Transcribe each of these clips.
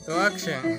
To action.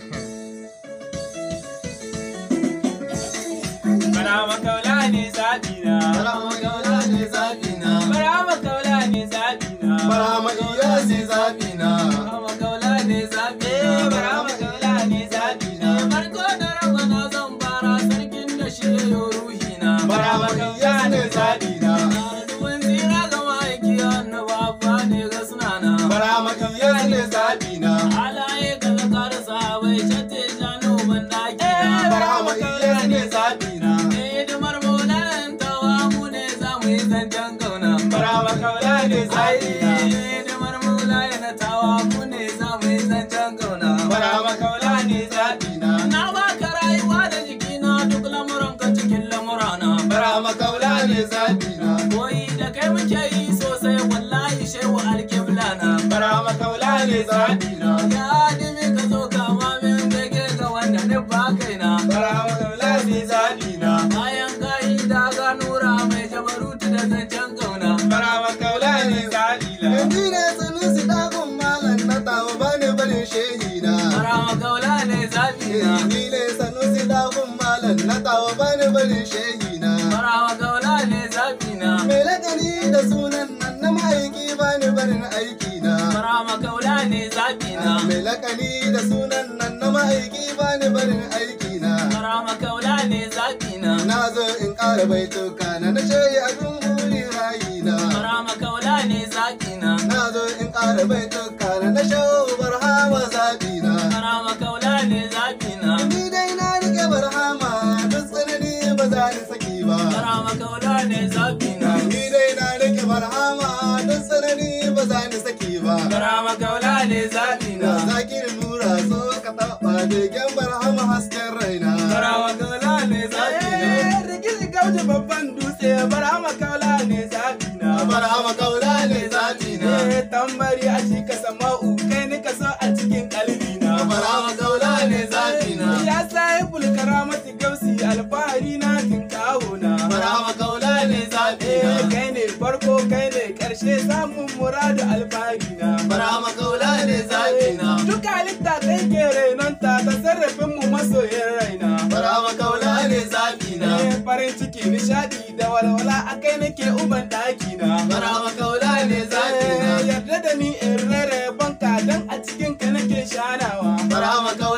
Bara makaula ne zaɓina. Barama kaula ne zaɓina. Bara makaula ne zaɓina. Barama iya ce zaɓina. Bara makaula ne zaɓina. Bara makaula ne zaɓina. Farko da rabana zan fara sarkin da shi ya yo ruhina. Barama iya ne zaɓina. Ruwan tsira ga ma'aiki annabawa ne ga sunana. Barama iya ne zaɓina. Alaye ga zakar sahabai shatte jano ban daki Barama iya ne zaɓina. Hidimar maulan tawa mu ne za mu yi zancen kauna. Barama kaula ne zaɓina. Hidimar maulan na tawa mu ne za mu yi zancen kauna. Barama kaula ne zaɓina. Na baka rayuwa da jikina duk lamuranka cikin lamurana. Barama kaula ne zaɓina. Koyi da kai muke yi sosai wallahi shehu alkibla na. Barama kaula ne zaɓina. Ya dimi ka zo kama min bege ga wanda ni ba kaina. Barama kaula ne zaɓina. Bayan kayi da ganura mai jabarutu da zancen kauna. Barama kaula ne zaɓina. Ni ne sanusi ɗagun malam na tawa bani barin shehina. Marama kaula ne zaɓina. Ni ne sanusi ɗagun malam na tawa bani barin shehina. Marama kaula ne zaɓina. Mai lakani da sunan nan na ma'aiki bani barin aikina. Marama kaula ne zaɓina. Mai lakani da sunan nan na ma'aiki bani barin aikina. Marama kaula ne zaɓina. Na zo in ƙara baituka na na shayi abin buri rayina. Marama kaula ne zaɓina. Na zo in ƙara baituka na na shawo barhama zaɓina. Marama kaula ne zaɓina. Ni dai na rike barhama duk tsanani ba za ni saki ba. Marama kaula ne zaɓina. Ni dai na rike barhama duk tsanani ba za ni saki ba. Marama kaula ne zaɓina. Na zakir nura so ka taɓa begen barhama hasken raina. Marama kaula ne zaɓina. Rigil gauji babban dutse barhama kaula ne zaɓina. Barhama kaula ne zaɓina. tambari a shi ka sama'u kai ni ka so a cikin kalbina. Barhama kaula ne zaɓina. Ya sayi bulkaramati gausi alfahari na tinkawo na. Barhama kaula ne zaɓina. kai ne farko kai ne karshe samun muradu alfahari na. Barhama kaula ne zaɓina. Duk halitta kai ke renonta ta sarrafin mu masoyin raina. Barhama kaula ne zaɓina. Eh, farin ciki nishadi da walwala a kai nake uban ɗaki na. Barhama kaula ne zaɓina. Eh, yarda da ni in rere banka don a cikin ka nake shanawa. Barhama kaula